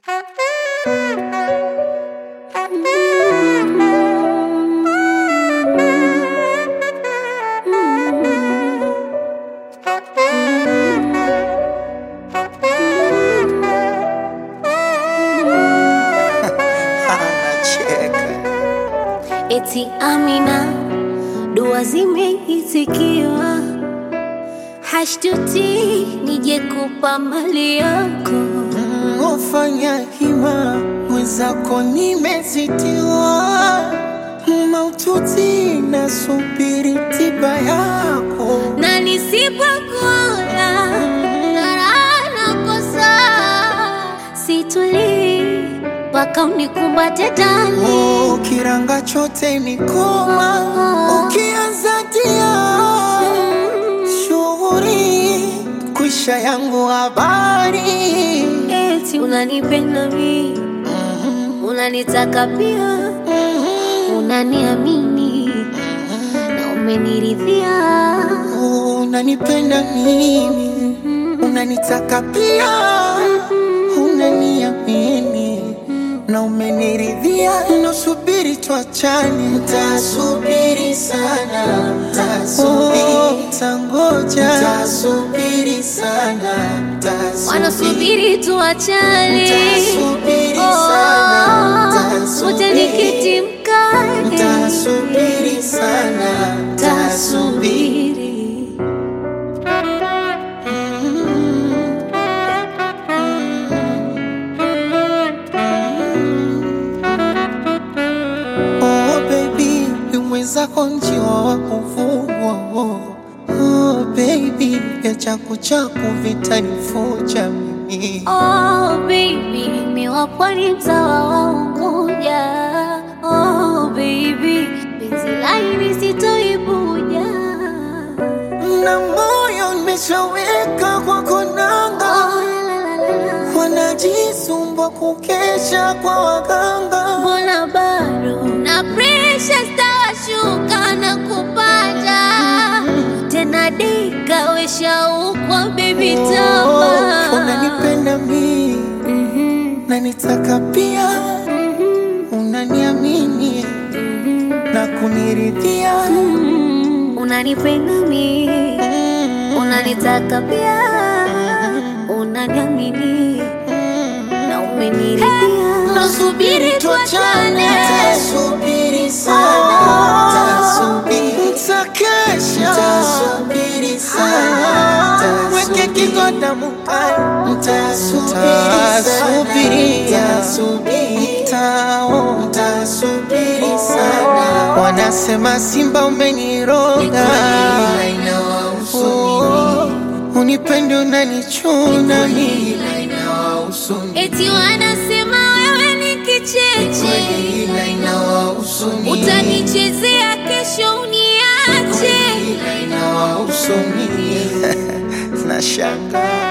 Eti Amina, dua zimeitikiwa, hashtuti nije kupa mali yako. Ufanya hima mwenzako, nimezitiwa maututi, nasubiri tiba yako. na nisipokuona raha nakosa, situlii mpaka unikumbate ndani. Oh, kiranga chote ni koma, ukianza tia shughuri kwisha yangu habari Eti unanipenda mi, unanitaka pia, unaniamini na umeniridhia. unanipenda mimi, unanitaka pia, unaniamini na umeniridhia. Nasubiri tuachane, tasubiri sana, tasubiri, tangoja, tasubiri sana, tasubiri Wanasubiri tuachane, Nitasubiri sana, nitasubiri. uje nikiti mkate, Tasubiri sana, tasubiri. tasubiri. Oh baby, mwenzako njiwa wa kuvugwa. Oh baby, vya chaku chaku vitanifuja mimi. Oh baby, miwa pwani mtawa wa Unguja. Oh baby, penzi laini sitoibuja. Na moyo nimeshaweka kwa konanga, Oh, la, la, la, la, la. wanajisumbua kukesha kwa waganga. Mbona bado na presha stawashuka na kupanda tena, dika weshaukwa baby Oh, tama unanipenda mimi, Mhm, unanitaka pia, mhm, unaniamini na kuniridhia. mhm. unanipenda mi unanitaka pia unaniamini na umeniridhia Nasubiri tuachane, tasubiri sana, tasubiri, nitakesha, tasubiri sana, weke kigoda mukani, nitasubiri, tasubiri, tao, tasubiri sana. Wanasema Simba umeniroga, Oh, unipende unanichuna mimi eti wanasema wewe ni kicheche utanichezea kesho uniache Nashanga